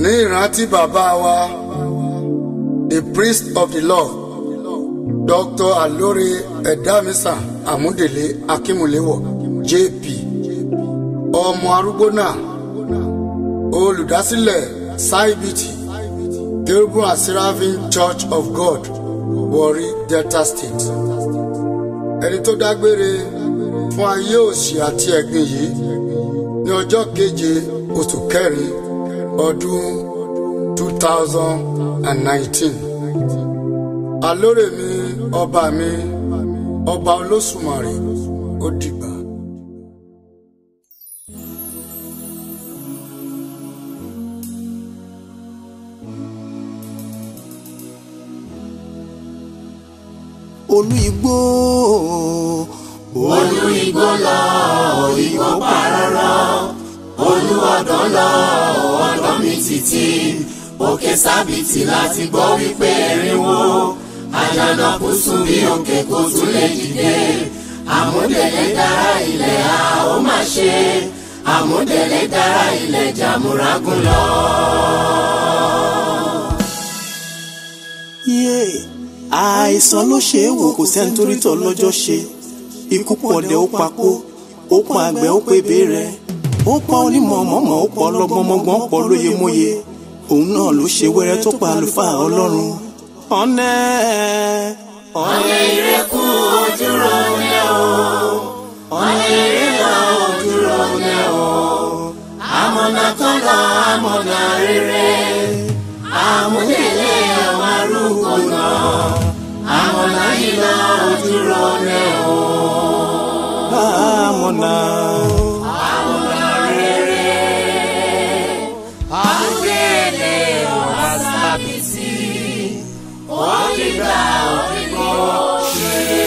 ní ìrántí bàbá wa the priest of the lord dr alore edamisa amúdèlé akínmúléwọ jp ọmọ arúgbó náà olùdásílẹ̀ saibiti kérúbù and seraphim church of god warri delta state ẹni tó dágbére fún ayé òṣì àti ẹ̀gbin yìí ní ọjọ́ keje oṣù kẹrin ọdún two thousand and nineteen alóore mi ọba mi ọba olóṣùmarè ó dìgbà. olú igbó olú igbó lọ igbó parọ́rọ́ olú ọ̀dọ́ lọ ọ̀dọ́ mi títí òkè sábìtì láti gbọ́ wípé ẹ̀rínwó àjànàkú sùn bí òkè kò tún lè dìde àmúdẹ̀lẹ̀ dára ilẹ̀ a ó má ṣe àmúdẹ̀lẹ̀ dára ilẹ̀ jàmúrágùn lọ. yé àìsàn ló ṣe é wò kò sẹ́ni torí tọ́ lọ́jọ́ ṣe ikú pọ̀dẹ̀ ó pakó ó pa àgbẹ̀ ó pé béèrè ó pa onímọ̀ mọ̀mọ́ ó pọ̀ ọlọ́gbọ́nmọ́gbọ́n pọ̀ lóye móye òun náà ló ṣe wẹ́rẹ́ tó pa àlùfáà ọlọ́run ọ̀nẹ́ ọ̀nẹ́ ìrẹ́kù ojúrò lẹ́ o ọ̀nẹ́ ìrẹ́lọ ojúrò lẹ́ o àmọ̀nà kan lọ àmọ̀nà rere àmúdélé àwọn arúgbó náà àmọ̀nà yìí lọ ojúrò lẹ́ o àmọ̀nà àmọ̀nà rere àmúdélé ọ̀hún sábìsì ó dìgbà ó dìgbò ṣe.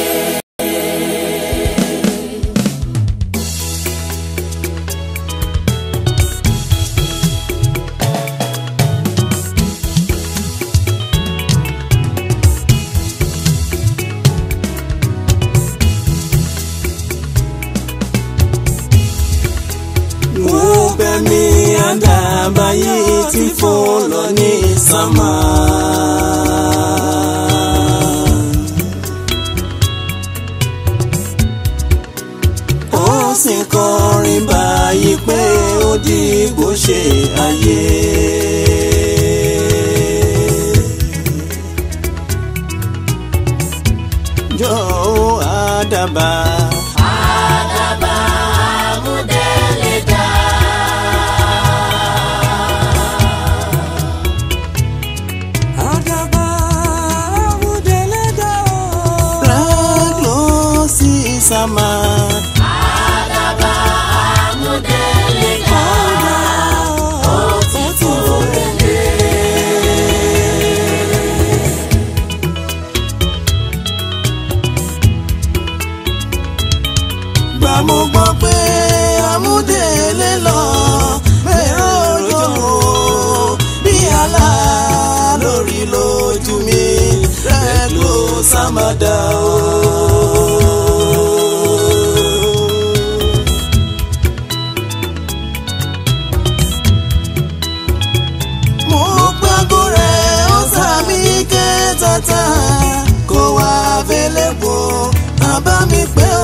wo bẹ́mi àdàbàyè tí fò lọ ní sánmà. ó sì kọrin báyìí pé ó dìgbò ṣe ayé. jọ̀ọ́ àdàbà. Àdàbà àmúdélé dá. Àdàbà àmúdélẹ́dá o. Rẹ́glọ́ sí sàmà. Àdàbà àmúdélé dá. Ó ti tó rèlé. Gbà mo gbọ́ pé àmúdélé lọ. Bẹ̀rẹ̀ òjò bí àlá lórí lójú mi. Rẹ́glọ́ sàmàdà o. mo gbàgbọ́ rẹ̀ ó sàmì kẹtàtà kó wá fẹlẹ́ bò bàbá mi pé